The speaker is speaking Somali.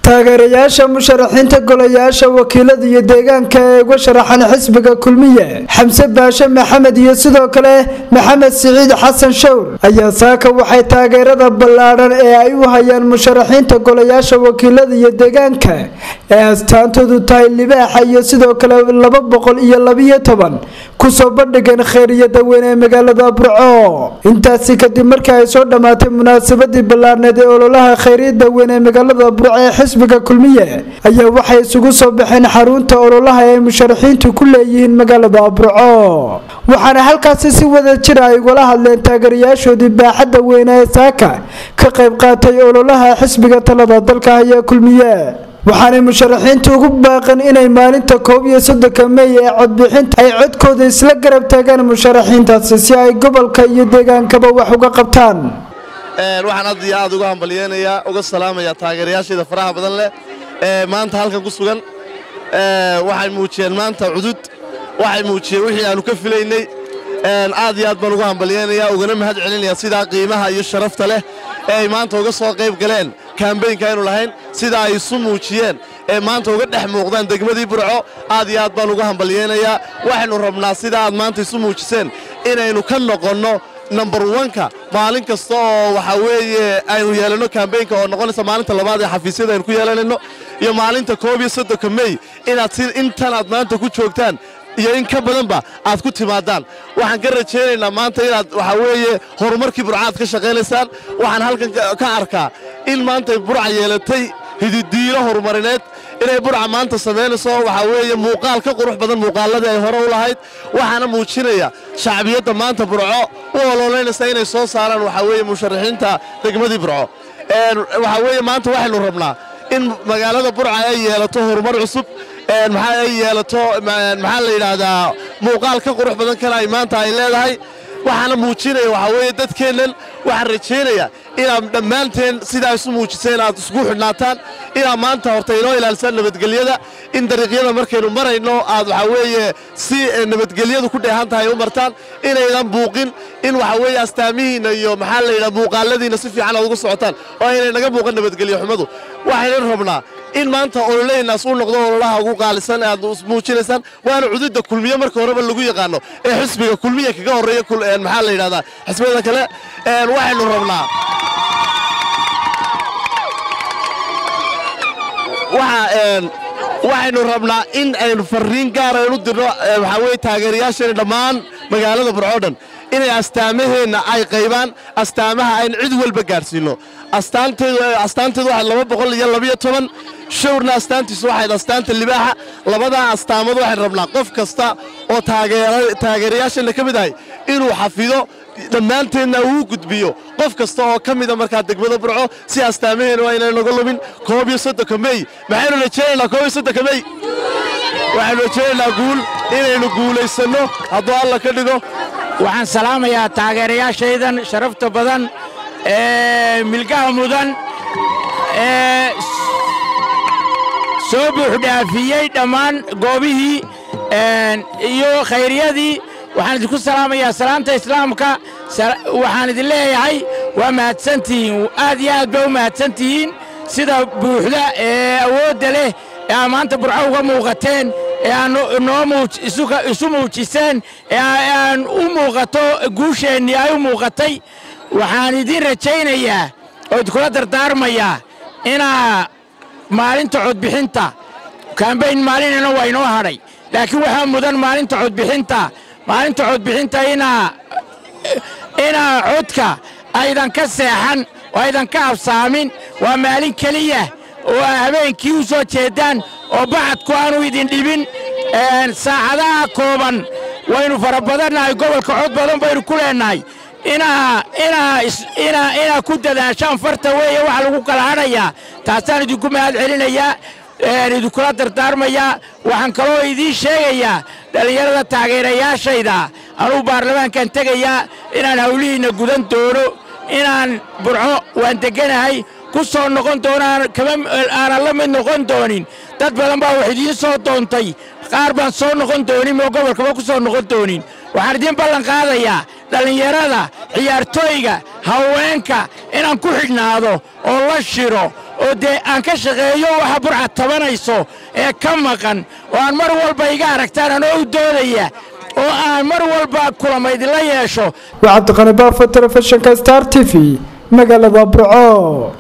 taageerayaasha musharaxiinta golayaasha wakiilada iyo deegaanka ee uga sharaxan xisbiga kulmiye xamse baashe maxamed iyo sidoo kale maxamed siciid xasan showr ayaa saaka waxay taageerada ballaadhan ee ay u hayaan musharaxiinta golayaasha wakiilada iyo deegaanka ee astaantoodu tahay libaaxa iyo sidoo kale laba boqol iyo labiyo toban kusoo bandhigeen kheyriyada weyn ee magaalada burco intaasi kadib markii ay soo dhammaatay munaasabadii ballaarneed ee ololaha kheyriyada weyn ee magaalada burco ee xisbiga kulmiye ayaa waxay isugu soo baxeen xarunta ololaha ee musharaxiintu ku leeyihiin magaalada burco waxaana halkaasi si wada jira ay ugala hadleen taageerayaashoodii baaxadda weyne ee saaka ka qayb qaatay ololaha xisbiga talada dalka haya kulmiye waxaanay musharaxiintu ugu baaqeen inay maalinta koob iyo soddonka mey ee codbixinta ay codkooda isla garab taagaan musharaxiintaasi si ay gobolka iyo deegaankaba wax uga qabtaan waxaan aad iyo aad uga hambalyeynayaa uga salaamayaa taageerayaashayda faraha badan leh ee maanta halkan ku sugan waxay muujiyeen maanta cudud waxay muujiyeen wixii aanu ka filaynay aad iyo aad baan uga hambalyeynayaa ugana mahad celinayaa sidaa qiimaha iyo sharafta leh ee ay maanta uga soo qayb galeen kambeynka aynu lahayn sida ay isu muujiyeen ee maanta uga dhex muuqdaan degmadii burco aad iyo aad baan uga hambalyeynayaa waxaynu rabnaa sida aad maanta isu muujiseen inaynu ka noqonno number wanka maalin kasta oo waxaa weeye aynu yeelanno kambeynka oo noqonaysa maalinta labaad ee xafiisyada aynu ku yeelanayno iyo maalinta koob iyo soddonka mey inaad si intan aad maanta ku joogtaan iyo in ka badanba aad ku timaadaan waxaan ka rajaynaynaa maanta inaad waxaa weeye horumarkii burca aad ka shaqaynaysaan waxaan halkan ka arkaa in maanta burca yeelatay hididiilo horumarineed inay burca maanta samaynayso waxaa weeye muuqaal ka qurux badan muuqaaladii ay hore u lahayd waxaana muujinaya shacbiyadda maanta burco u oloolaynaysa inay soo saaraan waxaa weeye musharaxiinta degmadii burco waxaa weeye maanta waxaynu rabnaa in magaalada burca ay yeelato horumar cusub maxaa ay yeelato maxaa la yidhaahdaa muuqaal ka qurux badan kana ay maanta ay leedahay waxaana muujinaya waxaa weeye dadkeennan waxaan rajaynayaa inaad dhammaanteen sidaa isu muujiseen aad isku xidhnaataan inaad maanta horta inoo ilaalisaan nabadgelyada in dariiqyada markaynu marayno aad waxaa weeye si nabadgelyadu ku dheehan tahay u martaan inaydan buuqin in waxaa weeye astaamihiinna iyo maxaa la yidhaha muuqaaladiinna si fiican aad ugu socotaan oo aynay naga muuqan nabadgelyo xumadu waxaynan rabnaa in maanta ololeynaas uu noqdo ololaha ugu qaalisan aad muujinaysaan waana cududda kulmiye marka horeba lagu yaqaano ee xisbiga kulmiye kaga horreeya maxaa la yidhahdaa xisbiyada kale waxaynu rabnaa waxaynu rabnaa in aynu farriin gaar aynu dirno waxaa weye taageerayaasheena dhammaan magaalada burco dhan inay astaamaheenna ay qaybaan astaamaha aynu cid walba gaadhsiinno astaanteedu waxay laba boqol iyo labiyo toban showrna astaantiisu waxayd astaanta libaaxa labadaa astaamood waxaynu rabnaa qof kasta oo taageerayaasheenna ka mid ahay inuu xafido dhammaanteedna uu gudbiyo qof kasta oo ka mida markaa degmada burco si astaamaheenna waa inay naga lumin koob iyo soddonka mey maxaynu rajaynaynaa koob iyo soddonka mey waxaynu rajaynaynaa guul inaynu guulaysanno hadduu alla ka dhigo waxaan salaamayaa taageerayaashaydan sharafta badan ee milgaha mudan ee soo buuxdhaafiyey dhammaan goobihii iyo khayriyadii waxaan idinku salaamayaa salaanta islaamka waxaan idin leeyahay waa mahadsantihiin aad iyo aad baa u mahadsantihiin sida buuxda ee awoodda leh ee aa maanta burco uga muuqateen ee aan noo isu muujiseen ee aan u muuqato guusheennii ay u muuqatay waxaan idiin rajaynayaa oo idinkula dardaarmayaa inaa maalinta codbixinta kambayn maalinana waa inoo hadhay laakiin waxaa mudan maalinta codbixinta maalinta codbixinta inaa inaa codka aydan ka seexan oo aydan ka absaamin waa maalin keliya oo habeenkii u soo jeeddaan oo bacadku aanu idin dhibin saacadaha kooban waynu fara badannahay gobolka cod badan baynu ku leennahay inaa ku dadaashaan farta weeye waxa lagu kala hadhayaa taasaan idinku mahad celinayaa idinkula dardaarmayaa waxaan kaloo idiin sheegayaa dhallinyarada taageerayaashayda anuu baarlamaankan tegayaa inaan hawlihiinna gudan doono inaan burco waan degganahay ku soo noqon doono aanan la mid noqon doonin dad badan baa wax idiin soo doontay qaar baan soo noqon doonin oo gobolkaba ku soo noqon doonin waxaan idiin ballan qaadayaa dhallinyarada ciyaartooyga haweenka inaan ku xidhnaado oo la shiro oo dee aan ka shaqeeyo waxa burcad tabanayso ee ka maqan oo aan mar walba iga aragtaan anoo u doodaya oo aan mar walba kulamaydinla yeesho waa cabdiqani baafo telefishinka star t v magaalada burco